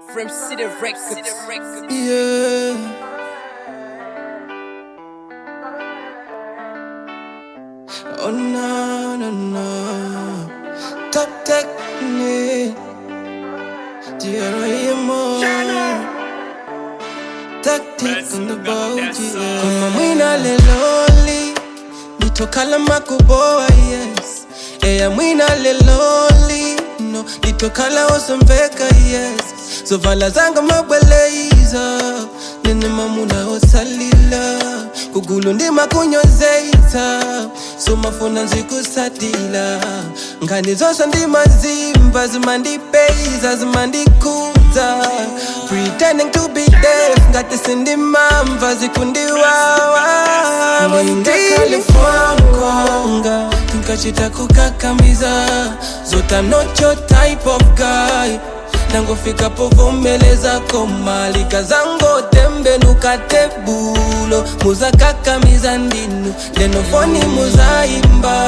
From City Records. Yeah. Oh no, no, no. Top technique. G.R.I.M.O. Tactic on the boat, yeah. Kama mwina leloli. Nitokala makuboa, yes. Eya mwina leloli. No, nitokala osambeka, yes. So vala zanga mabweleza. Nene mamuna osalila. Kugulu ndima kunyozeita. So mafuna nzikusatila. Ngani zose ndima zimba. Zimandipeza, zimandikuza. Pretending to be deaf. Ngati sindimamva zikundiwawa. Mwinde California Nkachita kukakamiza Zota I'm not your type of guy nangofika povomeleza komalika zango tembe nukatebulo muzakakamiza ndinu lenofoni muzaimba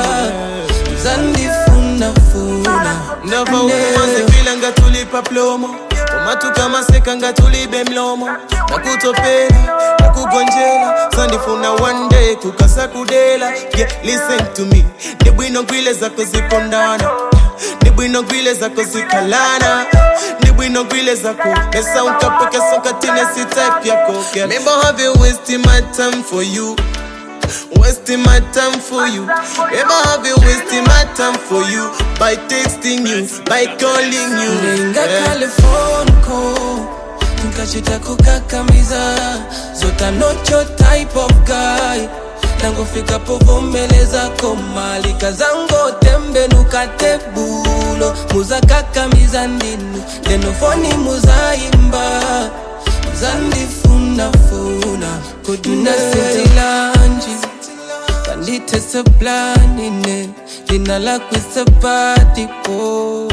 muzandifunafuna ndava ukumazivila nga tulipa plomo omatuka maseka nga tulibe mlomo nakutopela nakugonjela sandifuna one day kukasa kudela yeah, listen to me ndibwino ngwile zako zikondana ndibwino ngwile zako zikalana ndibwino ngwile zako esa unkapokesa nkatine si type yako yeah. Maybe I have been wasting my time for you Wasting my time for you. Ever have been wasting my time for you by texting you, by calling you. Nenga Yeah. California Nkachita kukakamiza Zota not your type of guy nangofika povomeleza komalika zango tembe nukatebulo muzakakamiza ndinu lenofoni muzaimba muzandifunafuna kudinasitilanji kanditeseplanine lina lakwisepatipo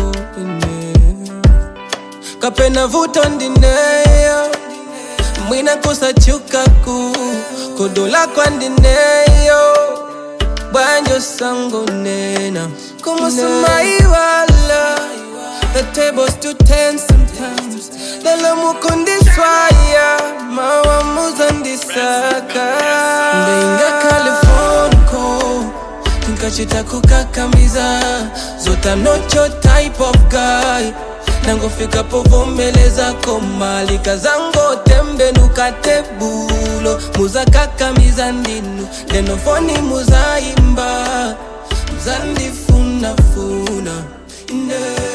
kapena vuto ndineyo mwina kusachukaku kodola kwandineyo bwanjo sango nena kumusumaiwala The tables too tense sometimes Lelo mukundiswaya Mawa muzandisaka Ndinga California Nkachita kukakamiza Zota I'm not your type of guy nangofika povomeleza komalika zango tembe nukatebulo muzakakamiza ndinu lenofoni muzaimba muzandifunafuna yeah.